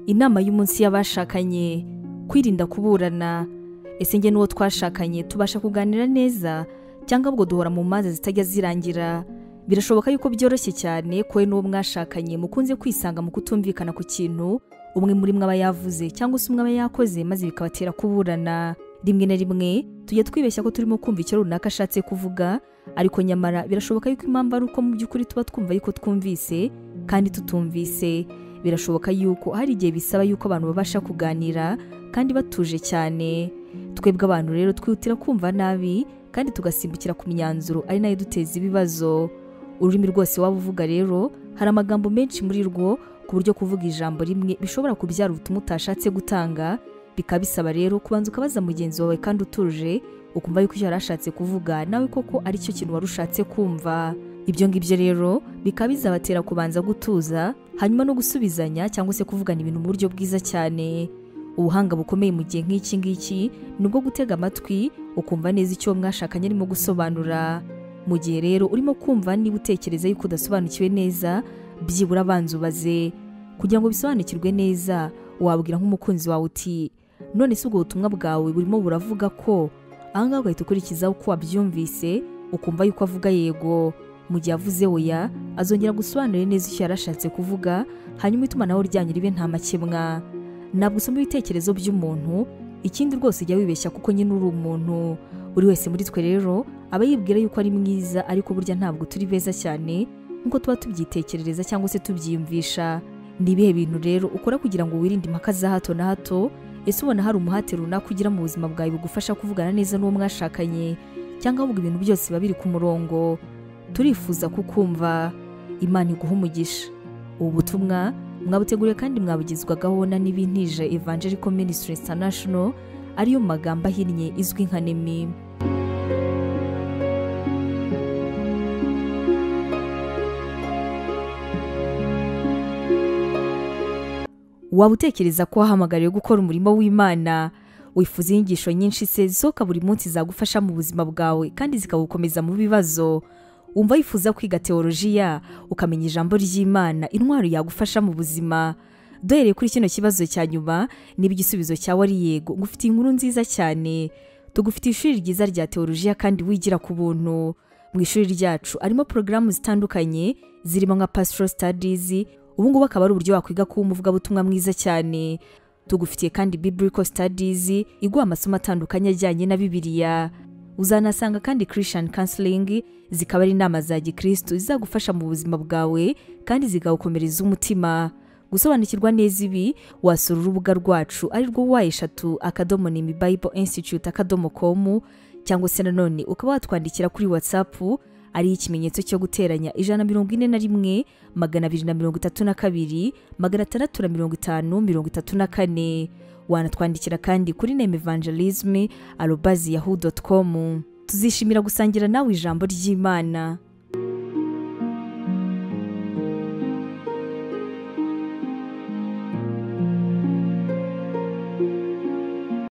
inama y'umunsi y'abashakanye kwirinda kuburana ese njye n'uwo twashakanye tubasha kuganira neza cyangwa ubwo duhora mu mazi zitajya zirangira birashoboka yuko byoroshye cyane kowe n'uwo mwashakanye mukunze kwisanga mu kutumvikana ku kintu umwe muri mwe aba yavuze cyangwa se umwe aba yakoze maze bikabatera kuburana rimwe na rimwe tujya twibeshya ko turimo kumva icyo runaka ashatse kuvuga ariko nyamara birashoboka yuko impamvu ari uko mu by'ukuri tuba twumva yuko twumvise kandi tutumvise birashoboka yuko hari igihe bisaba yuko abantu babasha kuganira kandi batuje cyane twebwe abantu rero twihutira kumva nabi kandi tugasimbukira ku myanzuro ari nayo duteza ibibazo ururimi rwose waba uvuga rero hari amagambo menshi muri rwo ku buryo kuvuga ijambo rimwe bishobora kubyara ubutumwa utashatse gutanga bikaba bisaba rero kubanza ukabaza mugenzi wawe kandi utuje ukumva yuko icyo yari ashatse kuvuga nawe koko ari cyo kintu wari ushatse kumva ibyo ngibyo rero bikaba bizabatera kubanza gutuza hanyuma no gusubizanya cyangwa se kuvugana ibintu mu buryo bwiza cyane ubuhanga bukomeye mu gihe nk'iki ngiki ni ubwo gutega amatwi ukumva neza icyo mwashakanye arimo gusobanura mu gihe rero urimo kumva niba utekereza yuko udasobanukiwe neza byibura abanza ubaze kugira ngo bisobanukirwe neza wabwira nk'umukunzi wawe uti none si ubwo butumwa bwawe burimo buravuga ko ahangaha ugahita ukurikiza uko wabyumvise ukumva yuko avuga yego mu gihe avuze oya azongera gusobanurira neza icyo yari ashatse kuvuga hanyuma itumanaho ryanyu ribe nta makemwa ntabwo usoma ibitekerezo by'umuntu ikindi rwose ujya wibeshya kuko nyine uri umuntu buri wese muri twe rero aba yibwira yuko ari mwiza ariko burya ntabwo turi beza cyane nk'uko tuba tubyitekerereza cyangwa se tubyiyumvisha ni ibihe bintu rero ukora kugira ngo wirinde impaka za hato na hato ese ubona hari umuhate runaka ugira mu buzima bwawe bugufasha kuvugana neza n'uwo mwashakanye cyangwa ahubwo ibintu byose biba biri ku murongo turifuza kukumva imana iguha umugisha ubu butumwa mwabuteguriwe kandi mwabugezwagaho na n'ibintije evangelical ministry international ariyo mu magambo ahinnye izwi nka nemi waba utekereza ko wahamagariwe gukora umurimo w'imana wifuza inyigisho nyinshi se zisohoka buri munsi zagufasha mu buzima bwawe kandi zikagukomeza mu bibazo wumva wifuza kwiga teolojiya ukamenya ijambo ry'imana intwaro yagufasha mu buzima duhereye kuri kino kibazo cya nyuma niba igisubizo cyawe ari yego ngufitiye inkuru nziza cyane tugufitiye ishuri ryiza rya teolojiya kandi wigira ku buntu mu ishuri ryacu harimo porogaramu zitandukanye zirimo nka pastoral studies ubu ngubu akaba ari uburyo wakwiga kuba umuvugabutumwa mwiza cyane tugufitiye kandi biblical studies iguha amasomo atandukanye ajyanye na bibiliya uzanasanga kandi christian counseling zikaba ari inama za gikristu zizagufasha mu buzima bwawe kandi zigawukomereza umutima gusobanukirwa neza ibi wasura urubuga rwacu ari rwo wa eshatu akadomo nimi bible institute akadomo com cyangwa se nanone ukaba watwandikira kuri whatsapp ari ikimenyetso cyo guteranya ijana mirongo ine na rimwe magana abiri na mirongo itatu na kabiri magana atandatu na mirongo itanu mirongo itatu na kane wanatwandikira kandi kuri neme evangelisme arobazi yahu dotu komu tuzishimira gusangira nawe ijambo ry'imana